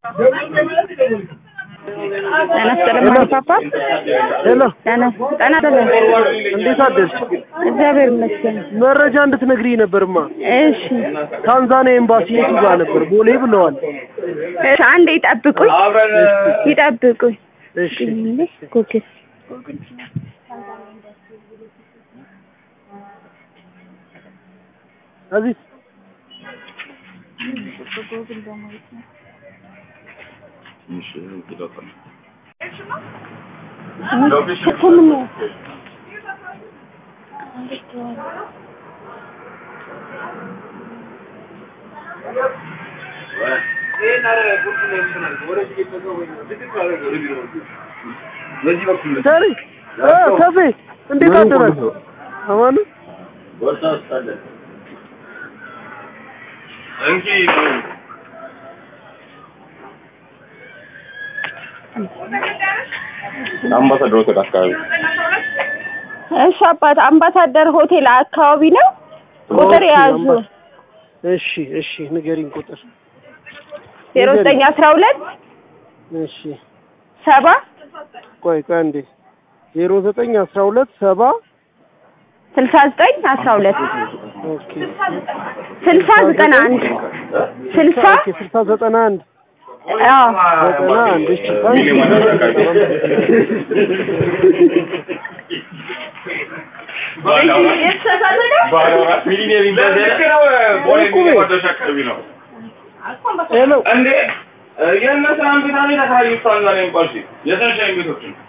ጤና ይስጥልኝ ፓፓ። ሄሎ ጤና ጤና ይስጥልኝ። እንዴት አደርሽ? እግዚአብሔር ይመስገን። መረጃ እንድትነግሪኝ ነበርማ። እሺ ታንዛኒያ ኤምባሲ የቱ ጋር ነበር? ቦሌ ብለዋል። እሺ፣ አንዴ ይጠብቁኝ ይጠብቁኝ። እሺ ኩኪስ እዚህ ሰሪ እ ከፌ እንዴት አደራችሁ? አማኑ አምባሳደር ሆቴል አካባቢ እሺ አባት አምባሳደር ሆቴል አካባቢ ነው። ቁጥር ኦኬ፣ የያዙ አምባ- እሺ እሺ ንገሪኝ ቁጥር ዜሮ ዘጠኝ አስራ ሁለት እሺ ሰባ ቆይ ቆይ አንዴ ዜሮ ዘጠኝ አስራ ሁለት ሰባ ስልሳ ዘጠኝ አስራ ሁለት ኦኬ ስልሳ ዘጠና አንድ ስልሳ ኦኬ ስልሳ ዘጠና አንድ አዎ ዘጠና አንድ እሺ ታንኪ ሄሎ እንዴ የእነ ስራን ቤታ ቤት አካባቢ ውስጥ አንዛኔ የሚባል የሰንሻይን ቤቶችን